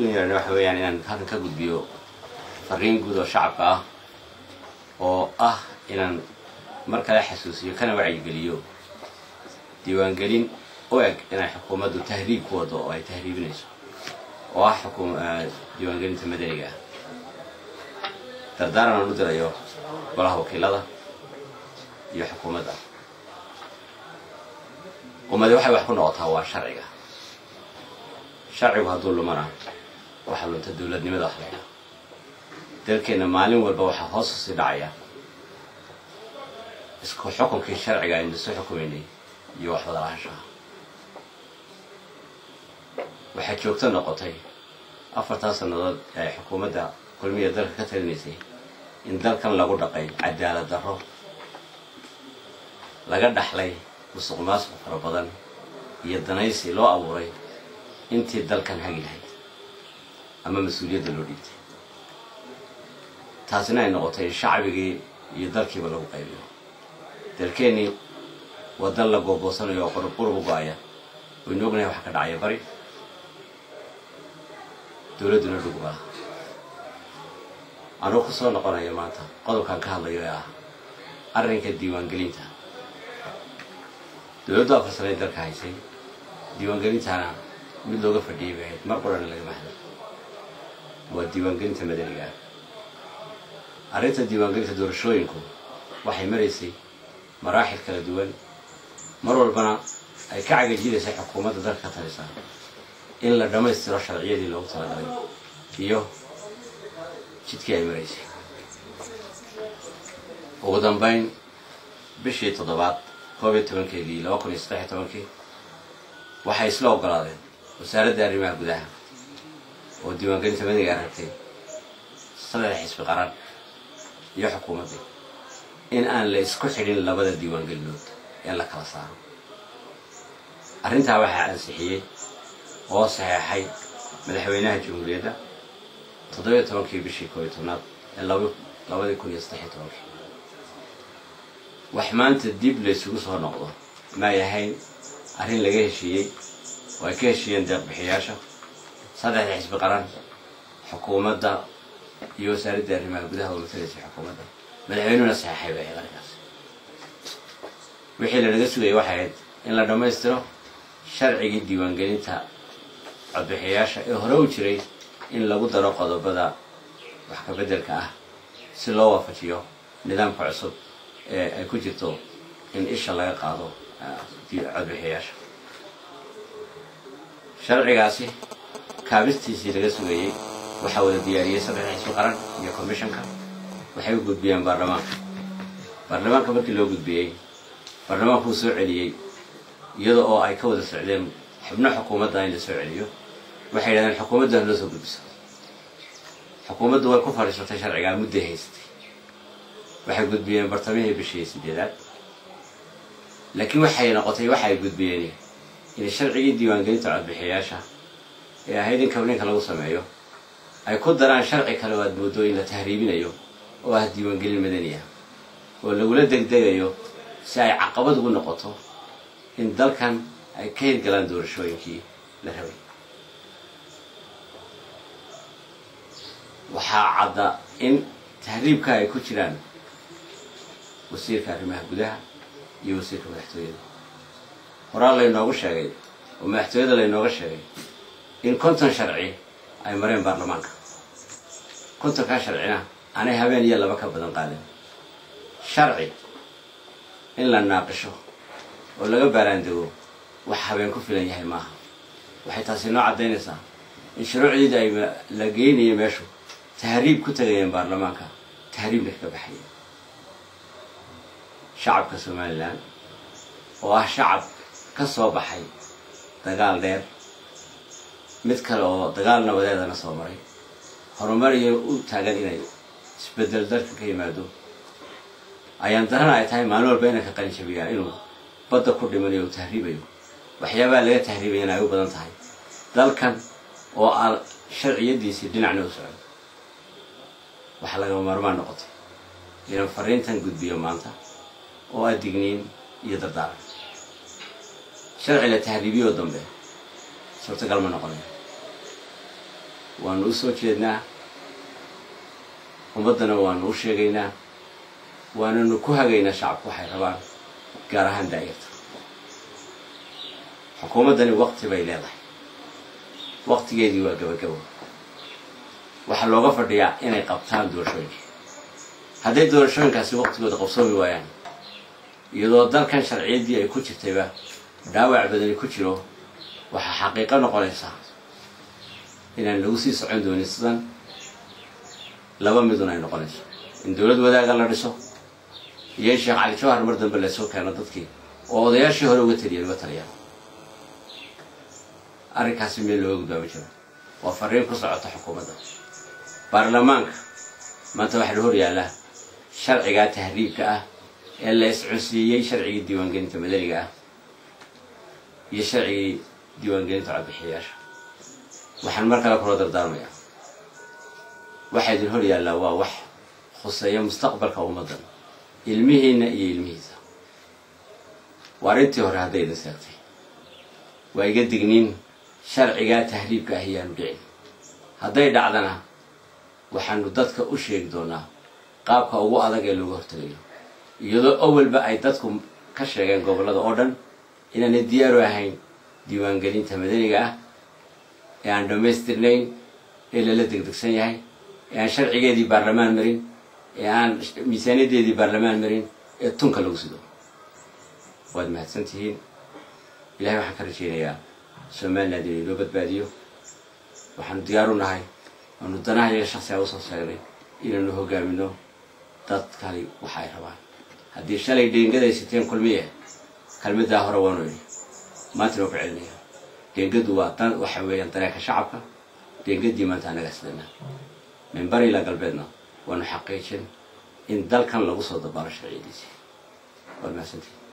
yeedhana waxa weeyaan inaan halkan ka gudbiyo fariin guud oo shacabka ah oo ah inaan mar kale xasuusiyo kana wacyigeliyo diiwaangelin u eg inay xukuumaddu tahriib ku wado oo ay tahriibinayso oo ah xukum diiwaangelinta madaniga ah dardaaran aan u dirayo golaha wakiilada iyo xukuumadda ummadi waxay wax ku noqotaa waa sharciga sharcigu hadduu lumana waxaa lunta dowladnimada wax laydhaha dalkeenna maalin walba waxaa hoos usii dhacaya isku xukunkii sharciga aynu isu xukumaynay iyo wax wada lahaanshaha waxay joogto noqotay afartan sannadood ee xukuumadda kulmiya dalka ka talinaysay in dalkan lagu dhaqay cadaalad darro laga dhaxlay musuq maasuq fara badan iyo danaysi loo abuuray intii dalkan hagi lahayd ama mas-uuliyadda loo dhiibtay taasina ay noqotay in shacbigii iyo dalkiiba lagu qaybiyo dalkeennii waa dal la googoosanayo oo qurub qurub u go-aya waynu ognahay waxa ka dhacaya bari dowladduna dhugubaa anuu ku soo noqonayo maanta qodobkan ka hadlayo ee ah arrinka diiwaangelinta dowladdu afar sanay dalka haysay diiwaangelintaana mid looga fadhiyay bay ahayd mar qorana lagama hadlay waa diiwaangelinta madaniga ah arrinta diiwaangelinta doorashooyinku waxay maraysay maraaxil kala duwan mar walbana ay ka cagajidaysay xukuumadda dalka ka talisaa in la dhammaystiro sharciyadii loogu talagalay iyo jidkii ay maraysay ugu dambayn bishii toddobaad koob iyo tobankeedii laba kun iyo saddex iyo tobankii waxay isla ogolaadeen wasaaradda arrimaha gudaha oo diiwaangelinta madaniga aragtay saddex xisbi qaran iyo xukuumaddii in aan la isku xidhin labada diiwaangelinood ee la kala saaro arrintaa waxaa ansixiyey oo saxeexay madaxweynaha jamhuuriyadda toddobiyo tobankii bishii koob iyo tobnaad ee labadii kun iyo saddex iyo tobankii wax maanta dib laysugu soo noqdo maay ahayn arrin laga heshiiyey oo ay ka heshiiyeen deeqbixiyaasha saddexda xisbi qaran xukuumadda iyo wasaaradda arrimaha gudaha oo matalaysay xukuumadda madaxweynuhuna saxeexay bay ahayd arrinkaas wixii lanaga sugayay waxay ahayd in la dhammaystiro sharcigii diiwaangelinta codbixiyayaasha ee hore u jiray in lagu daro qodobada wax ka beddelka ah si loo waafajiyo nidaamka cusub ee ay ku jirto in isha laga qaado codbixiyayaasha sharcigaasi kaabistiisii laga sugayey waxaa wada diyaariyey saddexda xisbi qaran iyo commissionka waxay u gudbiyeen baarlamaanka baarlamaanka markii loo gudbiyey baarlamaanku uu soo celiyey iyada oo ay ka wada socdeen xubno xukuumadda in la soo celiyo waxay yidhahdeen xukuumaddan loo soo gudbiso xukuumaddu way ku fadhiisatay sharcigaa mudday haystay waxay gudbiyeen bartamihii bishii sideedaad laakiin waxay noqotay waxa ay gudbiyeen in sharcigii diiwaangelinta codbixiyayaasha ee ahayd in kabninka lagu sameeyo ay ku daraan sharci kale oo aad mooddo in la tahriibinayo oo ah diiwaangelin madani ah oo lagula degdegayo si ay caqabad ugu noqoto in dalkan ay ka hirgalaan doorashooyinkii la rabay waxaa cadda in tahriibka ay ku jiraan wasiirka arrimaha gudaha iyo wasiirka madaxtooyada horaa laynoogu sheegay oo madaxtooyada laynooga sheegay in konton sharci ay mareen baarlamaanka kontonkaa sharcina aanay habeen iyo laba ka badan qaadin sharci in la naaqisho oo laga baaraandego wax habeen ku filan yahay maaha waxay taasi noo caddaynaysaa in shuruucdiida ay la geynaya meeshu tahriib ku tagayeen baarlamaanka tahriibna kaga baxayeen shacabka somalilan oo ah shacab ka soo baxay dagaal dheer mid kale oo dagaal nabadeedana soo maray horumar iyo u taagan inay isbedel dalka ka yimaado ayaan darana ay tahay maalin walba inay ka qalin jabiyaan inuu badda ku dhimanayo uu tahriibayo waxyaabaha laga tahriibaya ay u badan tahay dalkan oo aan sharciyadiisii dhinacna u socon waxaa lagama maarmaan noqotay inaan fariintan gudbiyo maanta oo ah digniin iyo dardaaran sharci la tahriibiyoo dambe suurtagal ma noqonayo waanu u soo jeednaa ummaddana waanu u sheegaynaa waananu ku hagaynaa shacabku waxay rabaan gaar ahaan daayarta xukuumaddani waqti bay leedahay waqtigeedii waa gabagabo waxaa looga fadhiyaa inay qabtaan doorashooyinka hadday doorashooyinkaasi waqtigooda qabsoomi waayaan iyadoo dalkan sharciyaddii ay ku jirtayba dhaawac badani ku jiro waxaa xaqiiqo noqonaysaa inaan lagu sii socon doonin sidan laba midun ay noqonayso in dowlad wadaaga la dhiso iyo in sheekh cali jawhar mar dambe lasoo keeno dadkii oo odayaashii hore uga taliya uga taliyaan arrinkaasi meel looga gudbaama jiro waa fariin ku socota xukuumadda baarlamaanka maanta waxaa la hor yaallaa sharcigaa tahriibka ah ee la iscunsiiyey sharcigii diiwaangelinta madaniga ah iyo sharcigii diiwaangelinta codbixiyayaasha waxaan mar kale kula dardaarmayaa waxaa idin hor yaallaa waa wax khuseeya mustaqbalka ummaddan ilmihiinna iyo ilmihiisa waa arrintii hore hadday idin seegtay waa iga digniin sharcigaa tahriibka ah iyaanu dhicin hadday dhacdana waxaanu dadka u sheegi doonaa qaabka ugu adag ee looga hortagayo iyadoo awalba ay dadku ka sheegeen gobollada oo dhan inaanay diyaaru ahayn diiwaangelinta madaniga ah ee aan dhammaystirnayn ee lala degdegsan yahay ee aan sharcigeedii baarlamaan marin ee aan miisaaniyaddeedii baarlamaan marin ee tunka lagu sido waad mahadsan tihiin ilahay waxaan ka rajaynayaa somaliland inay loo badbaadiyo waxaanu diyaar u nahay aanu danaha iyaga shaksiga usoo sheegnay inaanu hogaamino dad kali waxa ay rabaan haddii shalay dheengada siteen kulmiye kelmaddaa hore waanu idhi maantana waa ku celinaya dheengadu waa dan waxa weeyaan dareenka shacabka deengadii maanta anaga islanaa min bari ilaa galbeedna waanu xaqiijin in dalkan lagu soo dabaalo sharciyadiisi waad mahadsantihin